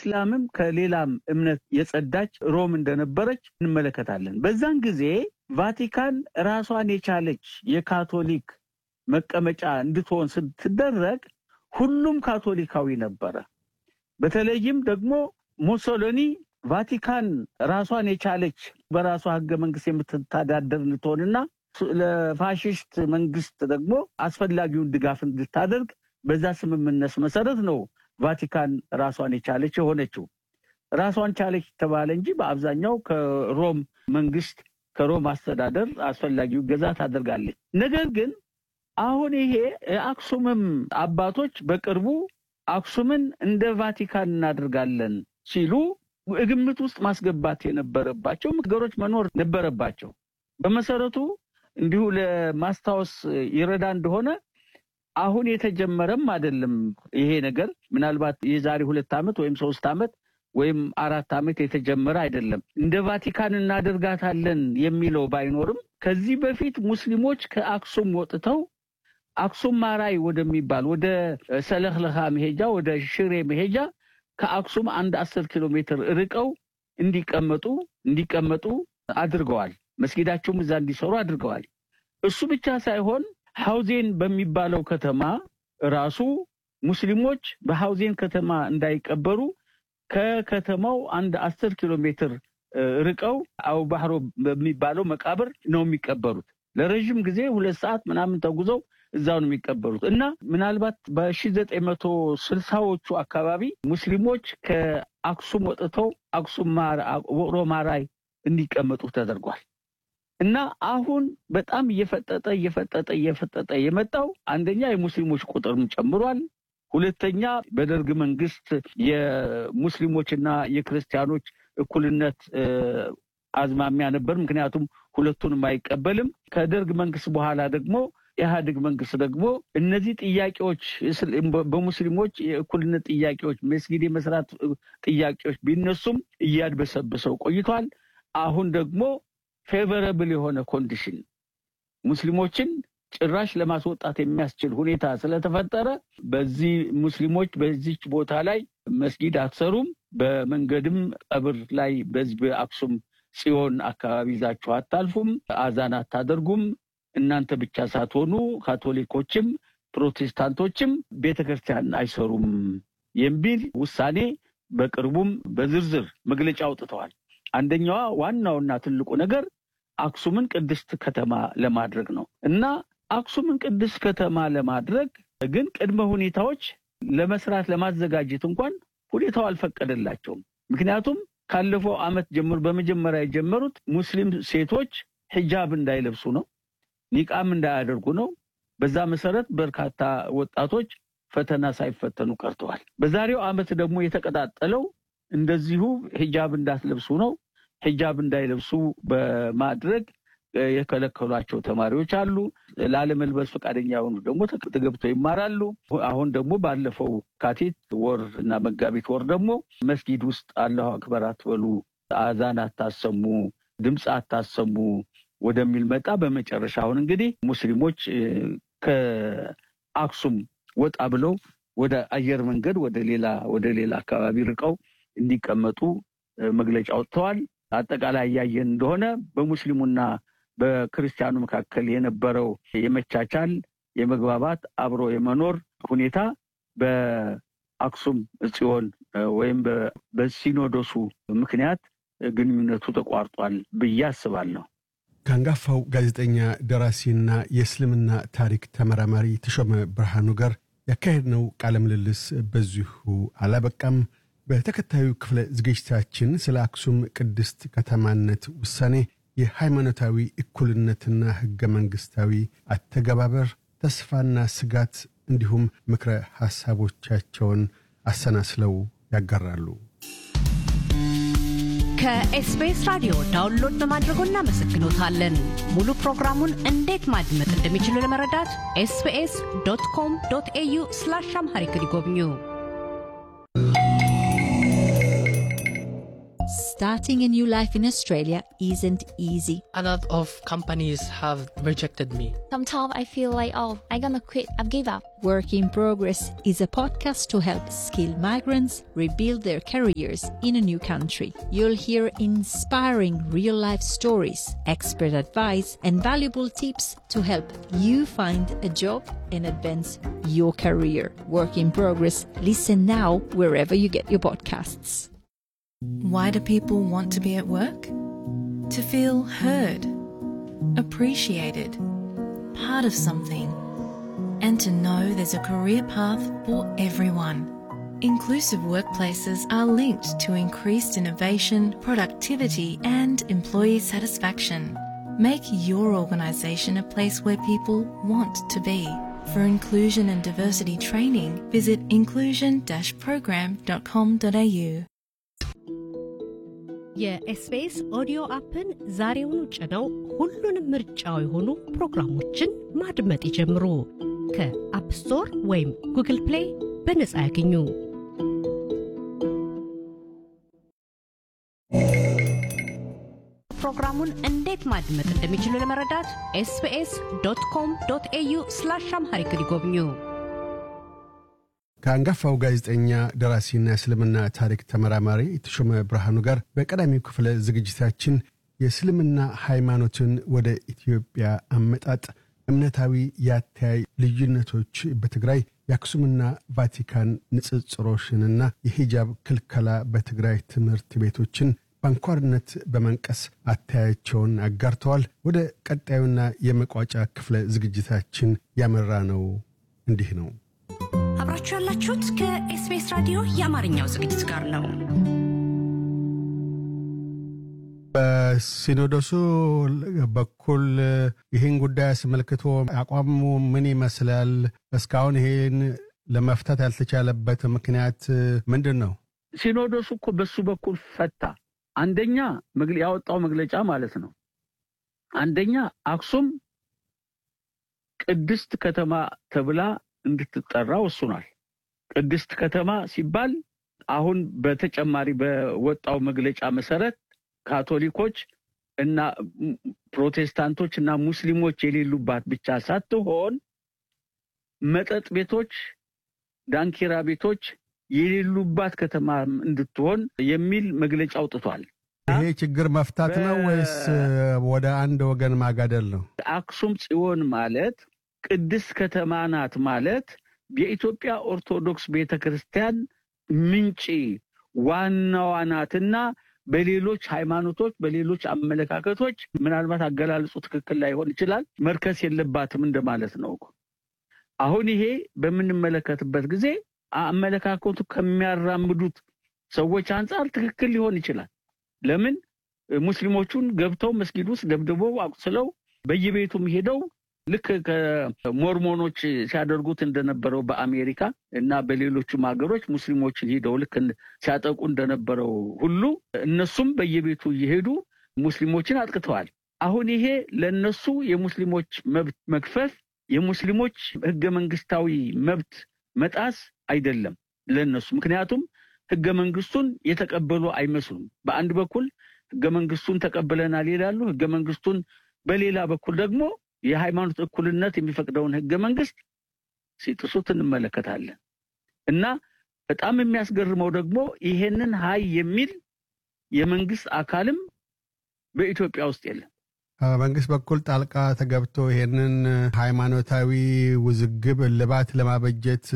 ከኢስላምም ከሌላም እምነት የጸዳች ሮም እንደነበረች እንመለከታለን። በዛን ጊዜ ቫቲካን ራሷን የቻለች የካቶሊክ መቀመጫ እንድትሆን ስትደረግ ሁሉም ካቶሊካዊ ነበረ። በተለይም ደግሞ ሞሶሎኒ ቫቲካን ራሷን የቻለች በራሷ ህገ መንግስት የምትተዳደር እንድትሆንና ለፋሽስት መንግስት ደግሞ አስፈላጊውን ድጋፍ እንድታደርግ በዛ ስምምነት መሰረት ነው ቫቲካን ራሷን የቻለች የሆነችው። ራሷን ቻለች ተባለ እንጂ በአብዛኛው ከሮም መንግስት ከሮም አስተዳደር አስፈላጊው ገዛ ታደርጋለች። ነገር ግን አሁን ይሄ የአክሱምም አባቶች በቅርቡ አክሱምን እንደ ቫቲካን እናደርጋለን ሲሉ ግምት ውስጥ ማስገባት የነበረባቸው ነገሮች መኖር ነበረባቸው። በመሰረቱ እንዲሁ ለማስታወስ ይረዳ እንደሆነ አሁን የተጀመረም አይደለም ይሄ ነገር። ምናልባት የዛሬ ሁለት ዓመት ወይም ሶስት ዓመት ወይም አራት ዓመት የተጀመረ አይደለም። እንደ ቫቲካን እናደርጋታለን የሚለው ባይኖርም ከዚህ በፊት ሙስሊሞች ከአክሱም ወጥተው አክሱም ማራይ ወደሚባል ወደ ሰለክለካ መሄጃ ወደ ሽሬ መሄጃ ከአክሱም አንድ አስር ኪሎ ሜትር ርቀው እንዲቀመጡ እንዲቀመጡ አድርገዋል። መስጊዳቸውም እዛ እንዲሰሩ አድርገዋል። እሱ ብቻ ሳይሆን ሐውዜን በሚባለው ከተማ ራሱ ሙስሊሞች በሐውዜን ከተማ እንዳይቀበሩ ከከተማው አንድ አስር ኪሎ ሜትር ርቀው አው ባህሮ በሚባለው መቃብር ነው የሚቀበሩት። ለረዥም ጊዜ ሁለት ሰዓት ምናምን ተጉዘው እዛው ነው የሚቀበሩት እና ምናልባት በሺ ዘጠኝ መቶ ስልሳዎቹ አካባቢ ሙስሊሞች ከአክሱም ወጥተው አክሱም ውቅሮ ማራይ እንዲቀመጡ ተደርጓል። እና አሁን በጣም እየፈጠጠ እየፈጠጠ እየፈጠጠ የመጣው አንደኛ የሙስሊሞች ቁጥርም ጨምሯል። ሁለተኛ በደርግ መንግስት የሙስሊሞችና የክርስቲያኖች እኩልነት አዝማሚያ ነበር። ምክንያቱም ሁለቱንም አይቀበልም። ከደርግ መንግስት በኋላ ደግሞ ኢህአዴግ መንግስት ደግሞ እነዚህ ጥያቄዎች በሙስሊሞች የእኩልነት ጥያቄዎች፣ መስጊድ የመስራት ጥያቄዎች ቢነሱም እያድበሰበሰው ቆይቷል። አሁን ደግሞ ፌቨረብል የሆነ ኮንዲሽን ሙስሊሞችን ጭራሽ ለማስወጣት የሚያስችል ሁኔታ ስለተፈጠረ በዚህ ሙስሊሞች በዚች ቦታ ላይ መስጊድ አትሰሩም፣ በመንገድም ቀብር ላይ በዚህ በአክሱም ጽዮን አካባቢ ይዛችሁ አታልፉም፣ አዛን አታደርጉም፣ እናንተ ብቻ ሳትሆኑ ካቶሊኮችም ፕሮቴስታንቶችም ቤተ ክርስቲያን አይሰሩም የሚል ውሳኔ በቅርቡም በዝርዝር መግለጫ አውጥተዋል። አንደኛዋ ዋናውና ትልቁ ነገር አክሱምን ቅድስት ከተማ ለማድረግ ነው እና አክሱምን ቅድስት ከተማ ለማድረግ ግን ቅድመ ሁኔታዎች ለመስራት ለማዘጋጀት እንኳን ሁኔታው አልፈቀደላቸውም። ምክንያቱም ካለፈው ዓመት ጀምሮ በመጀመሪያ የጀመሩት ሙስሊም ሴቶች ሂጃብ እንዳይለብሱ ነው፣ ኒቃም እንዳያደርጉ ነው። በዛ መሰረት በርካታ ወጣቶች ፈተና ሳይፈተኑ ቀርተዋል። በዛሬው ዓመት ደግሞ የተቀጣጠለው እንደዚሁ ሂጃብ እንዳትለብሱ ነው። ሂጃብ እንዳይለብሱ በማድረግ የከለከሏቸው ተማሪዎች አሉ። ላለመልበስ ፈቃደኛ የሆኑ ደግሞ ተገብተው ይማራሉ። አሁን ደግሞ ባለፈው ካቲት ወር እና መጋቢት ወር ደግሞ መስጊድ ውስጥ አላሁ አክበር አትበሉ፣ አዛን አታሰሙ፣ ድምፅ አታሰሙ ወደሚል መጣ። በመጨረሻ አሁን እንግዲህ ሙስሊሞች ከአክሱም ወጣ ብለው ወደ አየር መንገድ ወደ ሌላ ወደ ሌላ አካባቢ ርቀው እንዲቀመጡ መግለጫ ወጥተዋል። አጠቃላይ እያየን እንደሆነ በሙስሊሙና በክርስቲያኑ መካከል የነበረው የመቻቻል፣ የመግባባት፣ አብሮ የመኖር ሁኔታ በአክሱም ጽዮን ወይም በሲኖዶሱ ምክንያት ግንኙነቱ ተቋርጧል ብዬ አስባለሁ። ከአንጋፋው ጋዜጠኛ ደራሲና የእስልምና ታሪክ ተመራማሪ ተሾመ ብርሃኑ ጋር ያካሄድነው ቃለ ምልልስ በዚሁ አላበቃም። በተከታዩ ክፍለ ዝግጅታችን ስለ አክሱም ቅድስት ከተማነት ውሳኔ፣ የሃይማኖታዊ እኩልነትና ሕገ መንግሥታዊ አተገባበር፣ ተስፋና ስጋት እንዲሁም ምክረ ሐሳቦቻቸውን አሰናስለው ያጋራሉ። ከኤስቢኤስ ራዲዮ ዳውንሎድ በማድረጎ እናመሰግኖታለን። ሙሉ ፕሮግራሙን እንዴት ማድመጥ እንደሚችሉ ለመረዳት ኤስቢኤስ ዶት ኮም ዶት ኤዩ ስላሽ አምሃሪክ ይጎብኙ። Starting a new life in Australia isn't easy. A lot of companies have rejected me. Sometimes I feel like, oh, I'm gonna quit, I've give up. Work in Progress is a podcast to help skilled migrants rebuild their careers in a new country. You'll hear inspiring real life stories, expert advice, and valuable tips to help you find a job and advance your career. Work in Progress. Listen now wherever you get your podcasts. Why do people want to be at work? To feel heard, appreciated, part of something, and to know there's a career path for everyone. Inclusive workplaces are linked to increased innovation, productivity, and employee satisfaction. Make your organisation a place where people want to be. For inclusion and diversity training, visit inclusion-program.com.au. የኤስቢኤስ ኦዲዮ አፕን ዛሬውኑ ጭነው ሁሉንም ምርጫው የሆኑ ፕሮግራሞችን ማድመጥ ይጀምሩ። ከአፕ ስቶር ወይም ጉግል ፕሌይ በነጻ ያገኙ። ፕሮግራሙን እንዴት ማድመጥ እንደሚችሉ ለመረዳት ኤስቢኤስ ዶት ኮም ዶት ኤዩ ስላሽ አምሃሪክ ይጎብኙ። ከአንጋፋው ጋዜጠኛ ደራሲና እስልምና ታሪክ ተመራማሪ የተሾመ ብርሃኑ ጋር በቀዳሚው ክፍለ ዝግጅታችን የእስልምና ሃይማኖትን ወደ ኢትዮጵያ አመጣጥ፣ እምነታዊ የአተያይ ልዩነቶች በትግራይ የአክሱምና ቫቲካን ንጽጽሮሽንና የሂጃብ ክልከላ በትግራይ ትምህርት ቤቶችን በአንኳርነት በመንቀስ አተያያቸውን አጋርተዋል። ወደ ቀጣዩና የመቋጫ ክፍለ ዝግጅታችን ያመራ ነው እንዲህ ነው። አብራችሁ ያላችሁት ከኤስቢኤስ ራዲዮ የአማርኛው ዝግጅት ጋር ነው። በሲኖዶሱ በኩል ይህን ጉዳይ አስመልክቶ አቋሙ ምን ይመስላል? እስካሁን ይሄን ለመፍታት ያልተቻለበት ምክንያት ምንድን ነው? ሲኖዶሱ እኮ በሱ በኩል ፈታ። አንደኛ መግለ- ያወጣው መግለጫ ማለት ነው። አንደኛ አክሱም ቅድስት ከተማ ተብላ እንድትጠራ ወስኗል። ቅድስት ከተማ ሲባል አሁን በተጨማሪ በወጣው መግለጫ መሰረት ካቶሊኮች እና ም- ፕሮቴስታንቶች እና ሙስሊሞች የሌሉባት ብቻ ሳትሆን መጠጥ ቤቶች፣ ዳንኪራ ቤቶች የሌሉባት ከተማ እንድትሆን የሚል መግለጫ አውጥቷል። ይሄ ችግር መፍታት ነው በ- ወይስ ወደ አንድ ወገን ማጋደል ነው? አክሱም ጽዮን ማለት ቅድስት ከተማ ናት ማለት የኢትዮጵያ ኦርቶዶክስ ቤተ ክርስቲያን ምንጭ ዋናዋ ናትና በሌሎች ሃይማኖቶች በሌሎች አመለካከቶች ምናልባት አገላለጹ ትክክል ላይሆን ይችላል መርከስ የለባትም እንደማለት ነው እኮ። አሁን ይሄ በምንመለከትበት ጊዜ አመለካከቱ ከሚያራምዱት ሰዎች አንጻር ትክክል ሊሆን ይችላል። ለምን ሙስሊሞቹን ገብተው መስጊድ ውስጥ ደብድበው አቁስለው በየቤቱም ሄደው ልክ ከሞርሞኖች ሲያደርጉት እንደነበረው በአሜሪካ እና በሌሎቹም ሀገሮች ሙስሊሞችን ሄደው ልክ እንደ- ሲያጠቁ እንደነበረው ሁሉ እነሱም በየቤቱ እየሄዱ ሙስሊሞችን አጥቅተዋል። አሁን ይሄ ለነሱ የሙስሊሞች መብት መክፈፍ፣ የሙስሊሞች ህገ መንግስታዊ መብት መጣስ አይደለም ለነሱ። ምክንያቱም ህገ መንግስቱን የተቀበሉ አይመስሉም። በአንድ በኩል ህገ መንግስቱን ተቀብለናል ይላሉ። ህገ መንግስቱን በሌላ በኩል ደግሞ የሃይማኖት እኩልነት የሚፈቅደውን ህገ መንግስት ሲጥሱት እንመለከታለን። እና በጣም የሚያስገርመው ደግሞ ይሄንን ሀይ የሚል የመንግስት አካልም በኢትዮጵያ ውስጥ የለም። በመንግስት በኩል ጣልቃ ተገብቶ ይሄንን ሃይማኖታዊ ውዝግብ እልባት ለማበጀት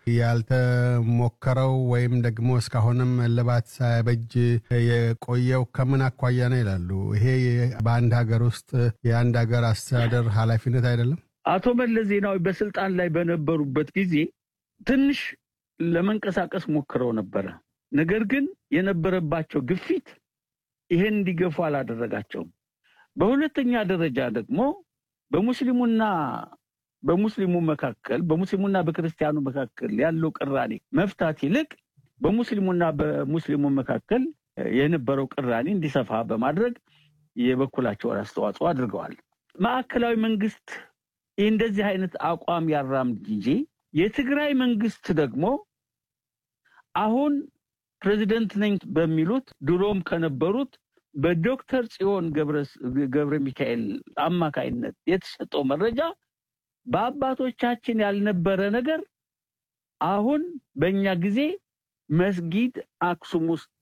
ያልተሞከረው ወይም ደግሞ እስካሁንም እልባት ሳያበጅ የቆየው ከምን አኳያ ነው ይላሉ። ይሄ በአንድ ሀገር ውስጥ የአንድ ሀገር አስተዳደር ኃላፊነት አይደለም? አቶ መለስ ዜናዊ በስልጣን ላይ በነበሩበት ጊዜ ትንሽ ለመንቀሳቀስ ሞክረው ነበረ። ነገር ግን የነበረባቸው ግፊት ይሄን እንዲገፉ አላደረጋቸውም። በሁለተኛ ደረጃ ደግሞ በሙስሊሙና በሙስሊሙ መካከል በሙስሊሙና በክርስቲያኑ መካከል ያለው ቅራኔ መፍታት ይልቅ በሙስሊሙና በሙስሊሙ መካከል የነበረው ቅራኔ እንዲሰፋ በማድረግ የበኩላቸውን አስተዋጽኦ አድርገዋል። ማዕከላዊ መንግስት ይህ እንደዚህ አይነት አቋም ያራምድ እንጂ የትግራይ መንግስት ደግሞ አሁን ፕሬዚደንት ነኝ በሚሉት ድሮም ከነበሩት በዶክተር ጽዮን ገብረ ሚካኤል አማካይነት የተሰጠው መረጃ በአባቶቻችን ያልነበረ ነገር አሁን በእኛ ጊዜ መስጊድ አክሱም ውስጥ